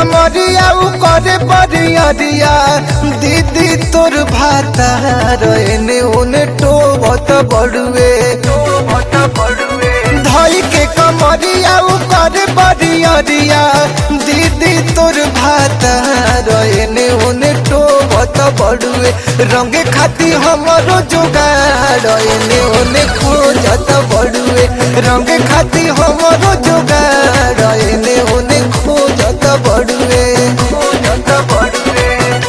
कमरिया उ करे बरियरिया दीदी तोर भाता रहने ओने टोबत बड़ुए धई के कमरिया उ करे बरियरिया दीदी तोर भाता रहने ओने टोबत बड़ुए रंगे खाती हमरो जोगाड़ एने ओने खोजत बड़ुए रंगे खाती हमरो जोगाड़ एने ओने खोजत बड़ुए खोजत बड़ुए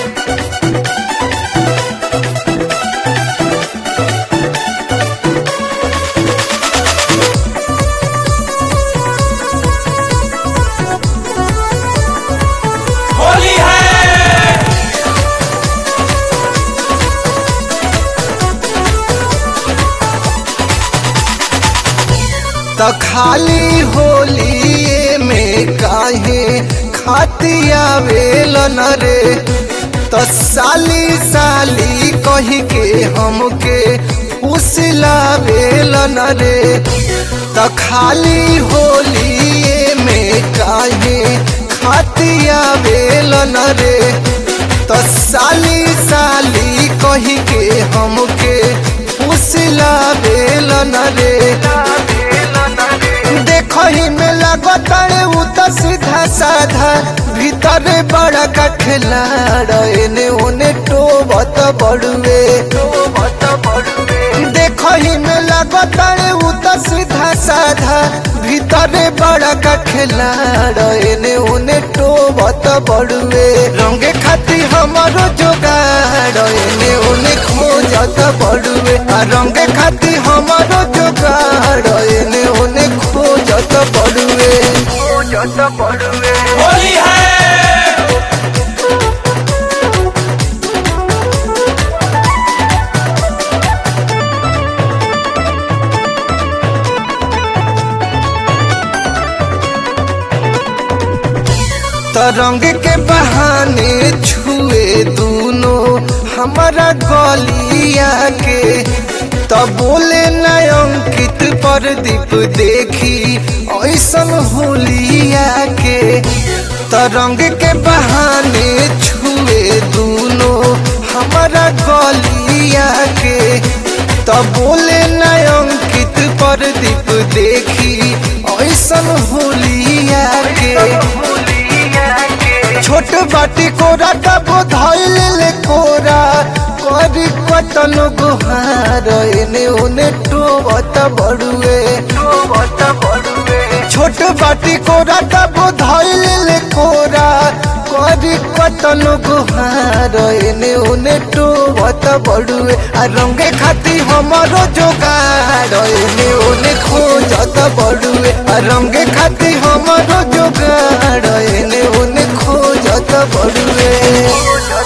होली है त खाली होली में काहे खाती आवेल न रे त साली साली कही के हमके फुसलावेल न रे त खाली होली में काहे खाती आवेल न रे त साली साली कही के हमके फुसलावेल न रे देखही में लगतारे उ त सीधा साधा भीतरे बड़ा का खिलाड़ एने ओने टोबत बड़ुए देखही में लगतारे उ त सीधा साधा भीतरे बड़ा का खिलाड़ एने ओने टोबत बड़ुए रंगे खाती हमारो जोगाड़ एने ओने खोजत बड़ुए आ रंगे खाती हमारो जोगाड़ एने ओने खोजत बड़ुए खोजत बड़ुए होली है तरंग के बहाने छुए दूनो हमारा गलिया के तब बोले न अंकित प्रदीप देखी ऐसन होलिया के तरंग के बहाने छुए दूनो हमारा गलिया के तब बोले न अंकित प्रदीप देखी ऐसन होलिया के छोट बाटी कोरा तब धैल ले कोरा करी कतन गुहार एने ओने टोबत बड़ुए छोट बाटी कोरा तब धैल ले कोरा करी कतन गुहार एने ओने टोबत बड़ुए आ रंगे खाती हमारो जोगाड़ एने ओने खोजत बड़ुए आ रंगे खाती हमारो जोगाड़ एने ओने खोजत बड़ुए